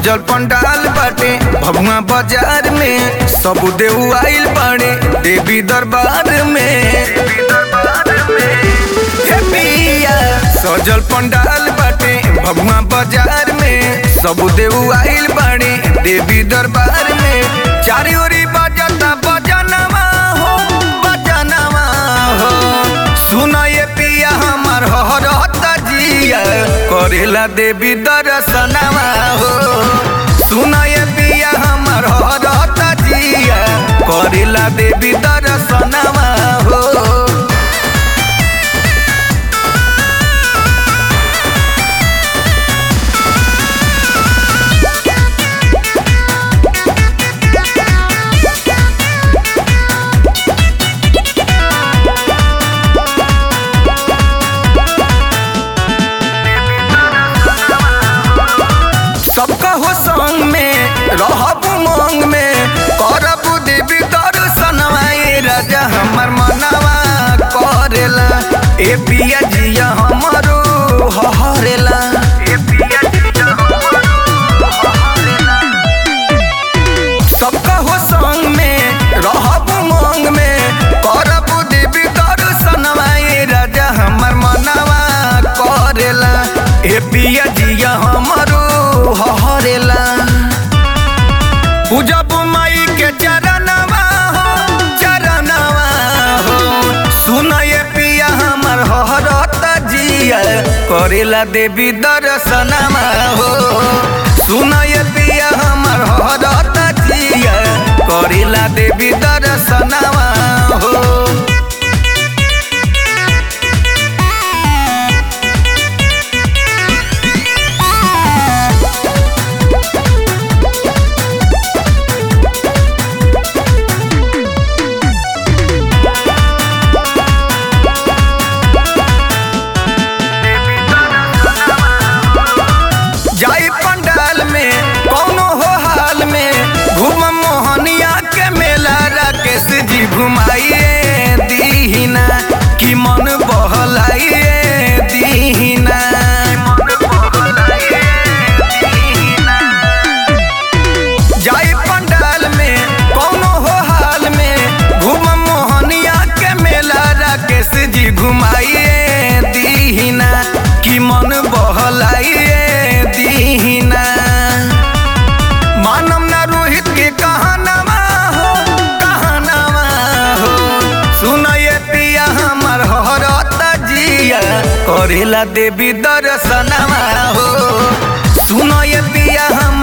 सजल पंडाल बाटे भगवा बाजार में सब देव आइल बाड़े देवी दरबार में हे पिया सजल पंडाल बाटे भगवा बाजार में सब देव आइल बाड़े देवी दरबार में चारी ओरी बजता बजनवा हो बजनवा हो सुना ये पिया हमार हरता जिया करेला देवी दर्शनवा हो सुना ये पिया हमार हरता जिया करेला देवी दर्शनवा हो सबका हो संग में रहब उमंग में करब देवी दर्शनवा ए राजा हमर मनवा करेला ए पिया जिया हमरो हरेला ए पिया जिया हमरो हरेला सबका हो संग में रहब उमंग में करब देवी दर्शनवा ए राजा हमर मनवा करेला ए पिया जिया हमरो हरेला पूजब माई के चरणवा हो चरणवा हो सुन ये पिया हमर हरत जिया करेला देवी दर्शनवा हो सुन ये पिया हमर हरत जिया करेला देवी दर्शनवा हो जाई पंडाल में कौनो हो हाल में घूम मोहनिया के मेला राकेश जी घुमाइए दीहिना कि मन बहलाइए दीहिना जाई पंडाल में कौनो हो हाल में घूम मोहनिया के मेला राकेश जी घुमाइए दीहिना कि मन बहलाइए दीहिना मानम ना रोहित के कहानवा हो कहानवा हो सुन ये पिया हमर हरता जिया करेला देवी दर्शनवा हो सुन ये पिया हम